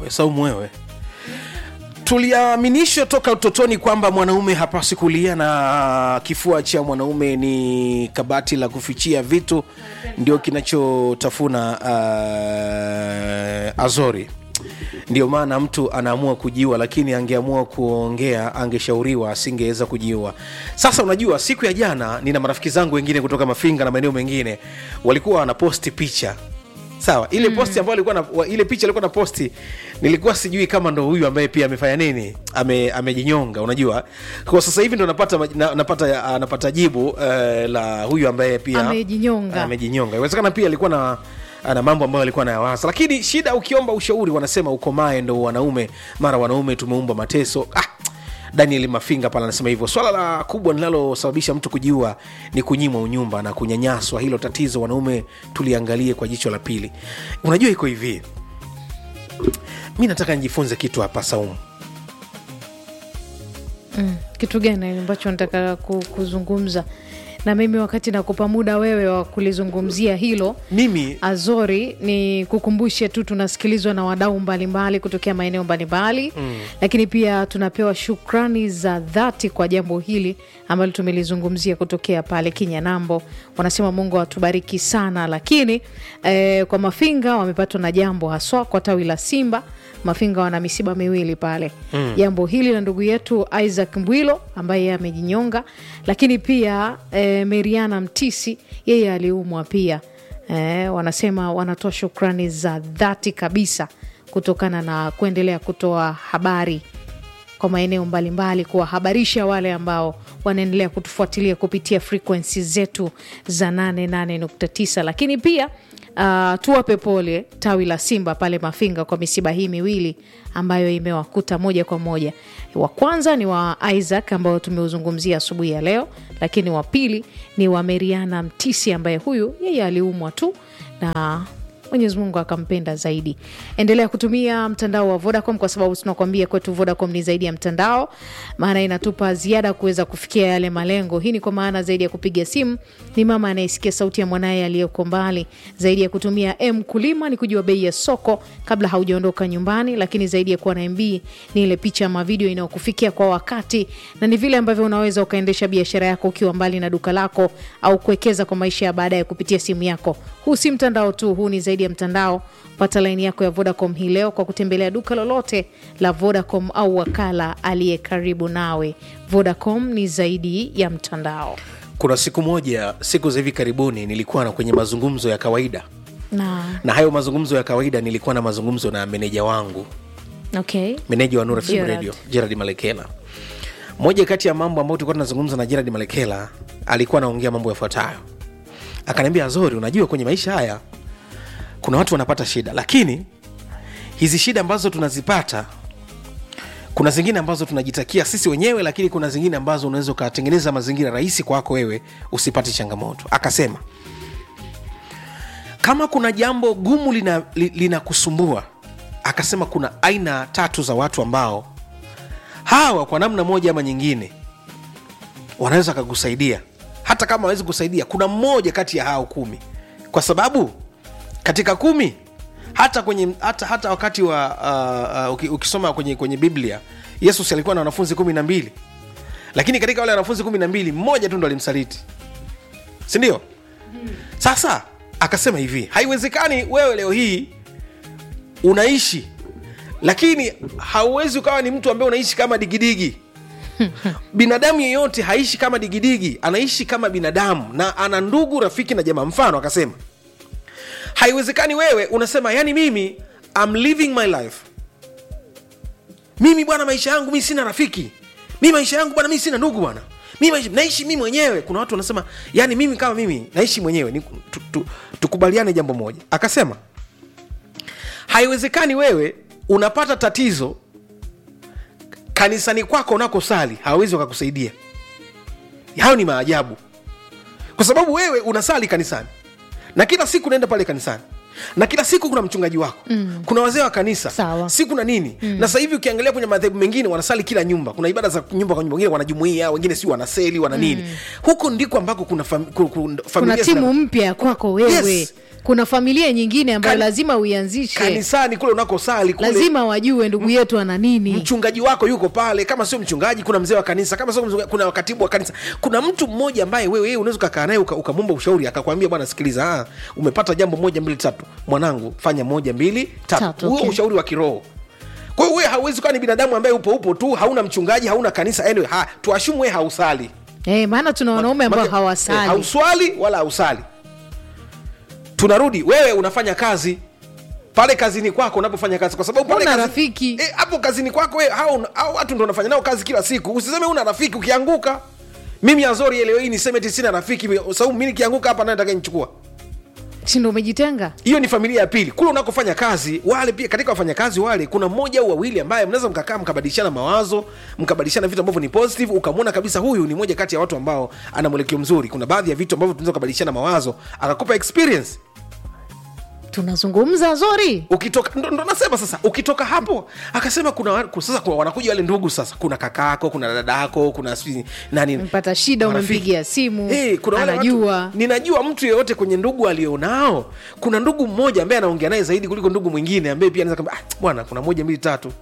saumu wewe tuliaminishwa toka utotoni kwamba mwanaume hapasi kulia na kifua cha mwanaume ni kabati la kufichia vitu ndio kinachotafuna uh, azori ndio maana mtu anaamua kujiua lakini angeamua kuongea angeshauriwa asingeweza kujiua sasa unajua siku ya jana nina marafiki zangu wengine kutoka mafinga na maeneo mengine walikuwa wanaposti picha sawa ile mm. posti ambayo alikuwa na, wa- ile picha alikuwa na posti nilikuwa sijui kama ndo huyu ambaye pia amefanya nini ame, amejinyonga unajua kwa sasa hivi ndo napata maj- na, napata uh, napata jibu uh, la huyu ambaye pia Amejinyonga. amejinyonga inawezekana pia alikuwa na na mambo ambayo alikuwa nayawaza lakini shida ukiomba ushauri wanasema ukomae ndo wanaume mara wanaume tumeumba mateso ah, daniel mafinga pale anasema hivyo swala la kubwa linalosababisha mtu kujiua ni kunyimwa unyumba na kunyanyaswa hilo tatizo wanaume tuliangalie kwa jicho la pili unajua iko hivi mi nataka nijifunze kitu hapa saumu mm. kitu gani ambacho nataka ku- kuzungumza na mimi wakati nakupa muda wewe wa kulizungumzia hilo mimi azori ni kukumbushe tu tunasikilizwa na wadau mbalimbali kutokea maeneo mbalimbali mm. lakini pia tunapewa shukrani za dhati kwa jambo hili ambalo tumelizungumzia kutokea pale kinyanambo wanasema mungu atubariki sana lakini eh, kwa mafinga wamepatwa na jambo haswa kwa tawi la simba mafinga wana misiba miwili pale mm. jambo hili la ndugu yetu isaac mbwilo ambaye yeye amejinyonga lakini pia eh, meriana mtisi yeye aliumwa pia eh, wanasema wanatoa shukrani za dhati kabisa kutokana na kuendelea kutoa habari kwa maeneo mbalimbali kuwahabarisha wale ambao wanaendelea kutufuatilia kupitia frekwensi zetu za 88.9 lakini pia uh, tuwape pole tawi la simba pale mafinga kwa misiba hii miwili ambayo imewakuta moja kwa moja wa kwanza ni wa isaac ambao tumeuzungumzia asubuhi ya leo lakini wa pili ni wa meriana mtisi ambaye huyu yeye aliumwa tu na mwenyezi mungu akampenda zaidi endelea kutumia mtandao wa vodacom kwa sababu tunakwambia kwetu vodacom ni zaidi ya mtandao maana inatupa ziada kuweza kufikia yale malengo hii ni kwa maana zaidi ya kupiga simu ni mama anayesikia sauti ya mwanaye aliyeko mbali zaidi ya kutumia m kulima ni kujua bei ya soko kabla haujaondoka nyumbani lakini zaidi ya kuwa na mb ni ile picha ama video inayokufikia kwa wakati na ni vile ambavyo unaweza ukaendesha biashara yako ukiwa mbali na duka lako au kuwekeza kwa maisha ya baadaye kupitia simu yako huu si mtandao tu huu ni zaidi ya mtandao pata laini yako ya vodacom hii leo kwa kutembelea duka lolote la vodacom au wakala aliye karibu nawe vodacom ni zaidi ya mtandao kuna siku moja siku za hivi karibuni nilikuwa na kwenye mazungumzo ya kawaida na na hayo mazungumzo ya kawaida nilikuwa na mazungumzo na meneja wangu okay meneja wa Nura FM Gerard. Radio Gerard Malekela. Moja kati ya mambo ambayo tulikuwa tunazungumza na Gerard Malekela, alikuwa anaongea mambo yafuatayo. Akaniambia, Azori, unajua kwenye maisha haya kuna watu wanapata shida, lakini hizi shida ambazo tunazipata kuna zingine ambazo tunajitakia sisi wenyewe, lakini kuna zingine ambazo unaweza ukatengeneza mazingira rahisi kwako wewe usipate changamoto. Akasema kama kuna jambo gumu linakusumbua lina li- linakusumbua, akasema kuna aina tatu za watu ambao hawa kwa namna moja ama nyingine wanaweza wakakusaidia hata kama hawezi kusaidia kuna mmoja kati ya hao kumi kwa sababu katika kumi hata kwenye hata, hata wakati wa uh, uh, uki- ukisoma kwenye, kwenye biblia yesu si alikuwa na wanafunzi kumi na mbili lakini katika wale wanafunzi kumi na mbili mmoja tu ndo alimsaliti sindio sasa akasema hivi haiwezekani wewe leo hii unaishi lakini hauwezi ukawa ni mtu ambaye unaishi kama digidigi binadamu yeyote haishi kama digidigi anaishi kama binadamu na ana ndugu rafiki na jamaa mfano akasema haiwezekani wewe unasema yani mimi I'm living my life mimi bwana maisha yangu mi sina rafiki mi maisha yangu bwana mi sina ndugu bwana mi maisha, naishi mi mwenyewe kuna watu wanasema yani mimi kama mimi naishi mwenyewe ni, tu, tu, tukubaliane jambo moja akasema haiwezekani wewe unapata tatizo kanisani kwako unakosali hawawezi wakakusaidia hayo ni maajabu kwa sababu wewe unasali kanisani na kila siku unaenda pale kanisani na kila siku kuna mchungaji wako mm. kuna wazee wa kanisa Sawa. siku na nini mm. na sasa hivi ukiangalia kwenye madhehebu mengine wanasali kila nyumba kuna ibada za nyumba kwa nyumba wengine wanajumuia wengine si wanaseli wana nini huko ndiko ambako kuna, fam, kuna, kuna, kuna familia timu zina- mpya ya kwako wewe yes. kuna familia nyingine ambayo Kani- lazima uianzishe kanisani kule unakosali kule lazima wajue ndugu yetu ana nini mchungaji wako yuko pale kama sio mchungaji kuna mzee wa kanisa kama sio mchungaji, kuna katibu wa kanisa kuna mtu mmoja ambaye wewe wewe unaweza ukakaa naye uka- ukamwomba ushauri akakwambia bwana sikiliza ah, umepata jambo moja mbili tatu mwanangu fanya moja mbili tatu Tatu, huo okay. ushauri wa kiroho kwa hiyo wewe hauwezi kuwa ni binadamu ambaye upo upo tu hauna mchungaji hauna kanisa anyway, ha, tuashumu wewe hausali eh, maana tuna wanaume ambao Maana- eh, hawasali hauswali wala hausali tunarudi wewe unafanya kazi pale kazini kwako unapofanya kazi kwa sababu pale Una kazi- rafiki. eh, hapo kazini kwako wewe hao hao watu ndo unafanya nao kazi kila siku usiseme una rafiki ukianguka mimi azori leo hii niseme eti sina rafiki sababu mimi nikianguka hapa naye atakayenichukua si ndo umejitenga hiyo ni familia ya pili kule unakofanya kazi wale pia katika wafanyakazi wale kuna mmoja au wawili ambaye mnaweza mkakaa mkabadilishana mawazo mkabadilishana vitu ambavyo ni positive ukamwona kabisa huyu ni moja kati ya watu ambao ana mwelekeo mzuri kuna baadhi ya vitu ambavyo tunaweza kubadilishana mawazo akakupa experience tunazungumza zori ukitoka ndo, ndo nasema sasa ukitoka hapo akasema kuna wa- ku- sasa kuna, wanakuja wale ndugu sasa kuna kakako kuna dadako kuna sijui nani mpata shida marafiki. umempigia simu Eh, kuna wale anajua watu, ninajua mtu yeyote kwenye ndugu alionao kuna ndugu mmoja ambaye anaongea naye zaidi kuliko ndugu mwingine ambaye pia anaweza kamba ah, bwana kuna moja mbili tatu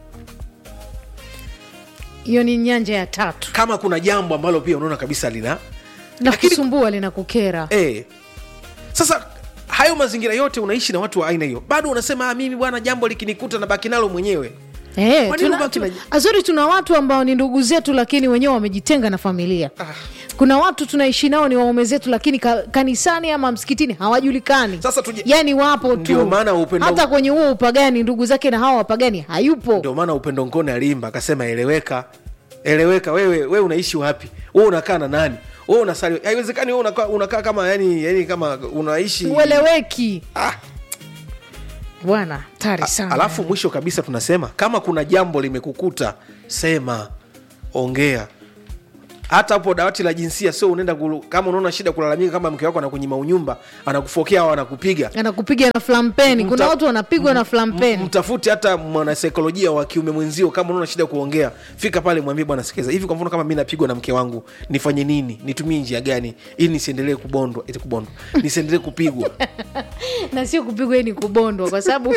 hiyo ni nyanja ya tatu kama kuna jambo ambalo pia unaona kabisa lina na Lakini- kusumbua linakukera eh. sasa hayo mazingira yote unaishi na watu wa aina hiyo bado unasema ah, mimi bwana jambo likinikuta na baki nalo mwenyewe Eh, Kwa nini tuna, ubaki tuna, na- azuri tuna watu ambao ni ndugu zetu lakini wenyewe wamejitenga na familia Ah. kuna watu tunaishi nao ni waume zetu lakini ka, kanisani ama msikitini hawajulikani Sasa tuje- yani wapo Ndio tu maana upendo- hata kwenye huo upagani ndugu zake na hawa wapagani hayupo ndio maana upendo ngone alimba akasema eleweka eleweka wewe wewe unaishi wapi wewe unakaa na nani wewe unasali haiwezekani wewe unakaa, unakaa kama yani, yani kama unaishi ueleweki ah, bwana tari sana alafu mwisho kabisa tunasema kama kuna jambo limekukuta sema ongea hata hapo dawati la jinsia sio unaenda kulu, kama unaona shida kulalamika kama mke wako anakunyima unyumba anakufokea au anakupiga anakupiga na flampeni kuna Mta- watu wanapigwa na flampeni mtafute hata mwanasaikolojia wa kiume mwenzio kama unaona shida kuongea fika pale mwambie bwana sikiliza hivi kwa mfano kama mi napigwa na mke wangu nifanye nini nitumie njia gani ili nisiendelee kubondwa eti kubondwa nisiendelee kupigwa na sio kupigwa hii ni kubondwa kwa sababu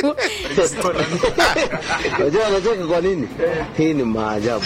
Unajua anacheka kwa nini? Hii ni maajabu.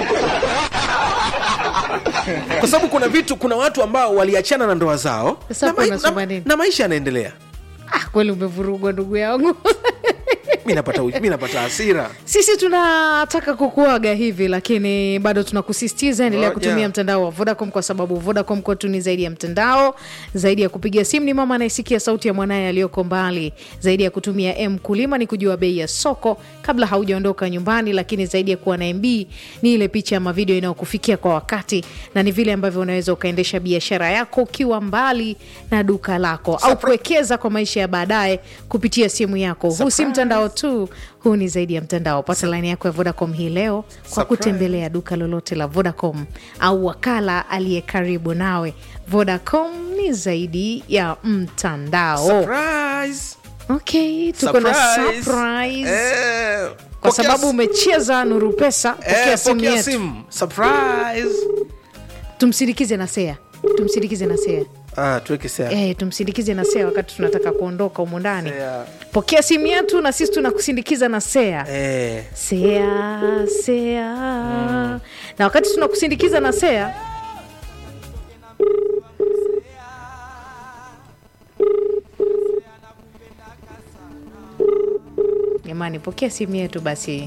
kwa sababu kuna vitu kuna watu ambao waliachana na ndoa zao Sasa na, hapo mai- unasema na, nini? na maisha yanaendelea ah, kweli umevurugwa ndugu yangu mi napata, mi napata hasira sisi tunataka kukuaga hivi lakini bado tunakusisitiza endelea Ngoja. kutumia mtandao wa vodacom kwa sababu vodacom kwetu ni zaidi ya mtandao zaidi ya kupiga simu ni mama anayesikia sauti ya mwanaye aliyoko mbali zaidi ya kutumia m kulima ni kujua bei ya soko kabla haujaondoka nyumbani lakini zaidi ya kuwa na mb ni ile picha ama video inayokufikia kwa wakati na ni vile ambavyo unaweza ukaendesha biashara yako ukiwa mbali na duka lako au kuwekeza kwa maisha ya baadaye kupitia simu yako huu si mtandao tu huu ni zaidi ya mtandao pata laini yako ya vodacom hii leo kwa Surprise. kutembelea duka lolote la vodacom au wakala aliye karibu nawe vodacom ni zaidi ya mtandao Surprise! okay tuko na Surprise! surprise Eh, kwa pokea sababu s- umecheza nuru pesa pokea eh, simu pokea yetu simu Surprise! tumsindikize na sea tumsindikize na sea Ah, tuweke sea. Eh, tumsindikize na sea wakati tunataka kuondoka humu ndani Sea. pokea simu yetu na sisi tunakusindikiza na sea Eh, sea sea na wakati tunakusindikiza na sea jamani pokea simu yetu basi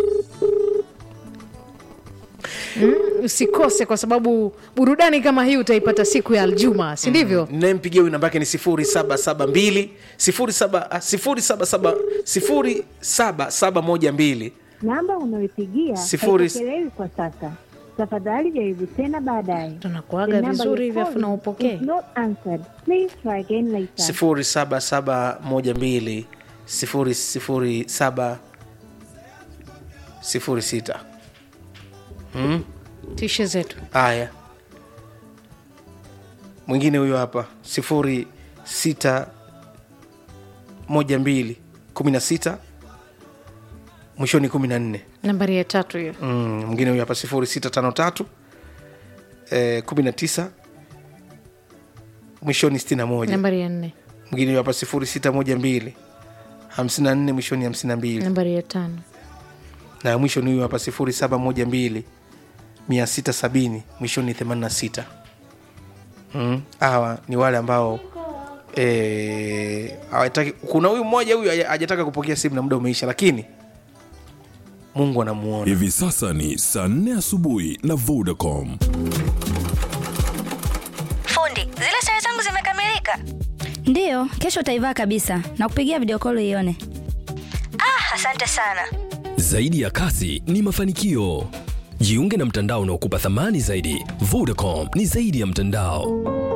Mm, usikose kwa sababu burudani kama hii utaipata siku ya aljuma si ndivyo nayempigia huyu namba yake ni 0772 07 ah, 077 07712 Namba unayopigia Sifuri- haipokelewi kwa sasa. Tafadhali jaribu tena baadaye. Tunakuaga The number vizuri you're hivi afu calling na upokee. is not answered. Please try again later. 07712 007 06 tishe zetu haya mwingine huyo hapa sifuri sita moja mbili kumi na sita mwishoni kumi na nne nambari ya tatu hiyo Mm, mwingine huyo hapa sifuri sita tano tatu eh, kumi na tisa mwishoni sitini na moja nambari ya nne mwingine huyu hapa sifuri sita moja mbili hamsini na nne mwishoni hamsini na mbili nambari ya tano na ya mwisho ni huyu hapa sifuri saba moja mbili mia sita sabini mwishoni themanini na sita Mm, hawa ni wale ambao eh, hawataki kuna huyu mmoja huyu haja- hajataka kupokea simu na muda umeisha lakini mungu anamuona Hivi sasa ni saa 4 asubuhi na Vodacom. Fundi, zile sare zangu zimekamilika. Ndiyo, kesho utaivaa kabisa na kupigia video call ione. Ah, asante sana. Zaidi ya kasi ni mafanikio. Jiunge na mtandao unaokupa thamani zaidi. Vodacom ni zaidi ya mtandao.